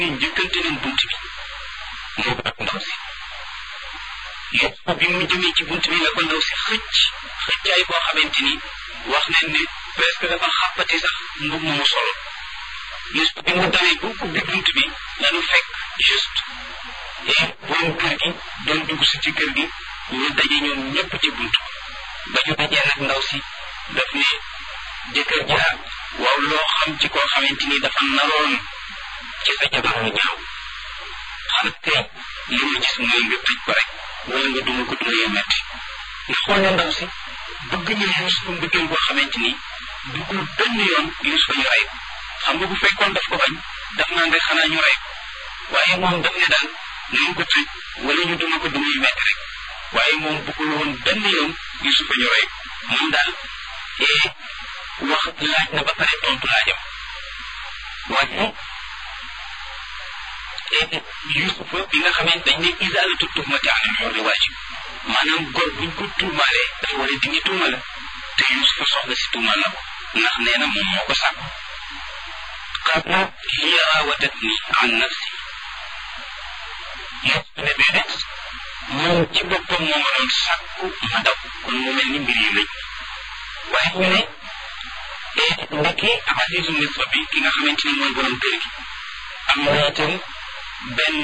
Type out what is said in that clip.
njëkkante nañ bunt bi moo ko ak ndaw si Yuusufa bi mu jëmee ci bunt bi la ko ndaw si xëcc xëccaay boo xamante ni wax nañ ne presque dafa xàppati sax mbub mu solo Yuusufa bi mu dawee bu ubbi bunt bi lanu fekk juste et borom kër gi doon dugg si ci kër gi ñu daje ñoom ñëpp ci bunt ba ñu dajee nag ndaw si daf ne jëkkër ja waaw loo xam ci koo xamante ni dafa naroon ci sa jabar mu ñaaw xanaa kay li ma gis mooy nga tëj ko rek wala nga duma ko duma yu metti nga xool ne ndaw si bëgg na Yuusufa mbëggeel boo xamante ni duggul benn yoon Yuusufa ñu rey ko xam nga bu fekkoon daf ko bañ daf naan rek xanaa ñu rey ko waaye moom daf ne daal nañ ko tëj wala ñu duma ko duma yu metti rek waaye moom bëggul woon benn yoon Yuusufa ñu rey ko moom daal ee wax laaj na ba pare tontu laajam waaye Yuusufa bi nga xamante dañ ne isaalatu tuhmati anil hurri waajib maanaam góor buñ ko tuumaalee dafa war a dindi tuuma la te Yuusufa soxna si tuumaal na ko ndax nee na moom moo ko sàkku qaala hiya raawadatni an nafsi Yuusufa ne déedéet moom ci boppam moo ma doon sàkku ma daw kon mu mel ni mbir yi lëj waaye ñu ne ndekki Azizu Misra bi ki nga xamante ni mooy borom kër gi am na itam benn